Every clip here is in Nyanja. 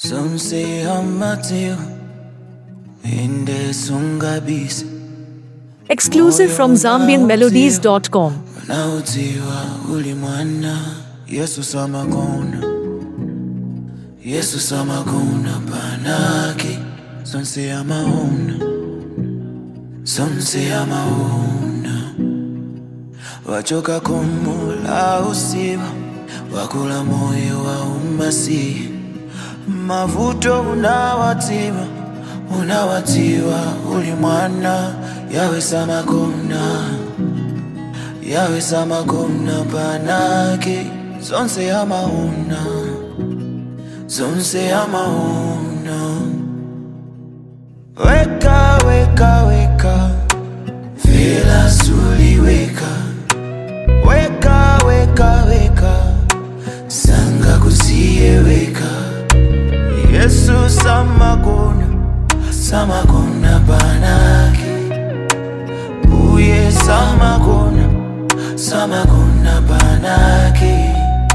Some say I'm Matthew, inde sungabisi Exclusive from ZambianMelodies.com. unautiwa uli mwana Yesu samakona Yesu samakona panaki sonse amaona sonse amaona wachoka kumula usiba wakula moyo wa umasihi mavuto unawatiwa unawatiwa uli mwana yawe samakona yawe samakona panake zonse amaona zonse amaona weka weka weka vela suliweka weka weka weka sanga kusiyeweka yesu samakona samakona panake uye samakona samakona panake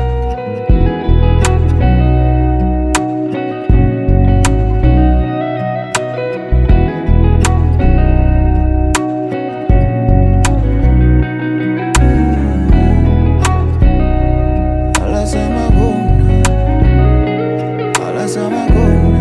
Ala samakona ala samakona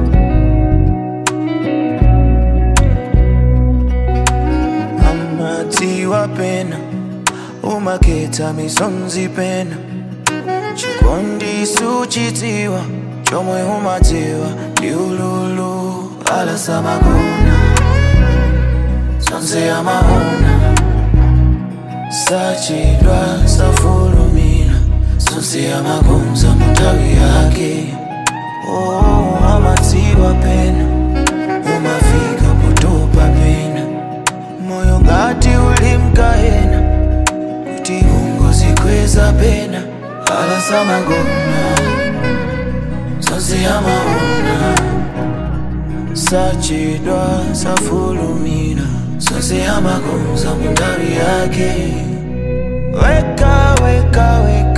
amatiwa pena umaketa misonzi pena chikondi suchitiwa chomwe umatiwa liululu ala samakona sonse amaona sachidwa safulumira sonse amakonza mutawi yake oh, amatiwa pena umafika potopa pena moyo ngati ulimkahena kuti ungozikweza pena ala samagona zonse amaona sachidwa safulumira zonse amakonza mundawi yake weka weka weka